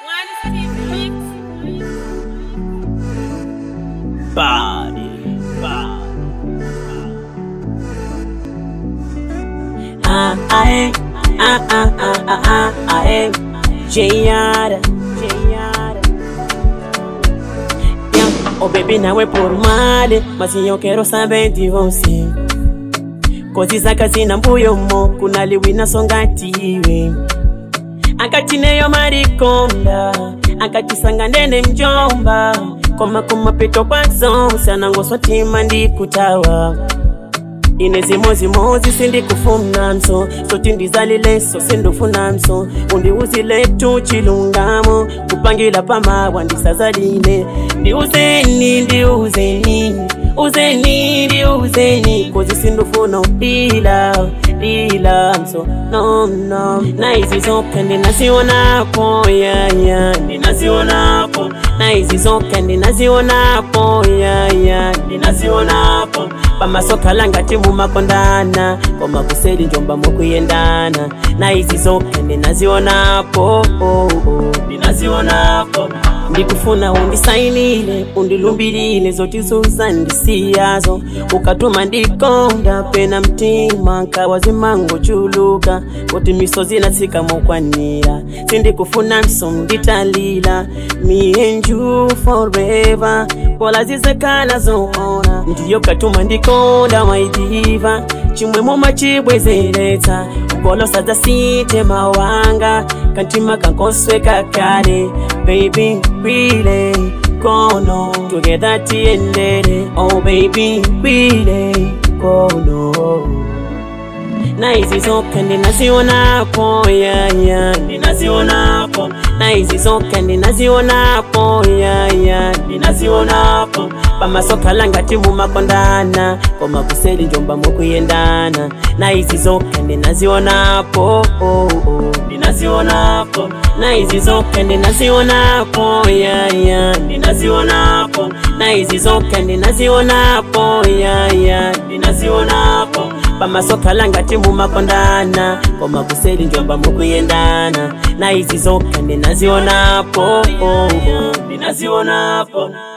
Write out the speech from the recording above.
Body, body. Ah, ah, eh. ah, ah, ah, ah, ah, ah, eh. Jayara, Jayara. Yeah. Oh baby, nawe por male, mas eu quero saber de você. Coisas zina mbuyo mo, kuna liwina songatiwe. Akati neyo marikonda, akati sanga nene mjomba. Koma koma peto kwa zonsa, nango swatima ndikutawa. ine zimozimozi sindikufuna mso soti ndizalileso sindufuna mso undiuzile tu chilungamo kupangila pamawa ndisazalile ndiuzeni ndiuzeni uzeni ndiuzeni kozi sindufuna udila dila mso no no na izi zote ndinazionapo yaya ndinazionapo na izi zote ndinazionapo yaya ndinazionapo pamasoka langati mumakondana koma kuseli njomba mukuyendana na izi zote ndinazionapo oh, oh, ndinazionapo ndikufuna undisainile undilumbilile zotizuza ndisiyazo ukatuma ndikonda pena mtima nkawazimango chuluka kuti misozi natsika mokwanira sindikufuna mso nditalila me and you forever pola zizekala zoona ndiyo katuma ndikonda maidiva chimwemo machibwezeretsa ukolosa zasite mawanga kantima kankosweka kale baby really kono together tiendere oh baby really kono na hizi zote ndinazionapo yaya ndinazionapo na hizi zote ndinazionapo yaya ndinazionapo pamasoka langati mumakondana koma kuseli njomba mukuyendana na hizi zote ndinazionapo oh, oh, ndinazionapo na hizi zote ndinazionapo yaya ndinazionapo na hizi zote ndinazionapo yaya ndinazionapo pamasoka langati mumakondana koma kuseli njomba mukuyendana na izi zoka ndinazionapo oh, oh, ndinazionapo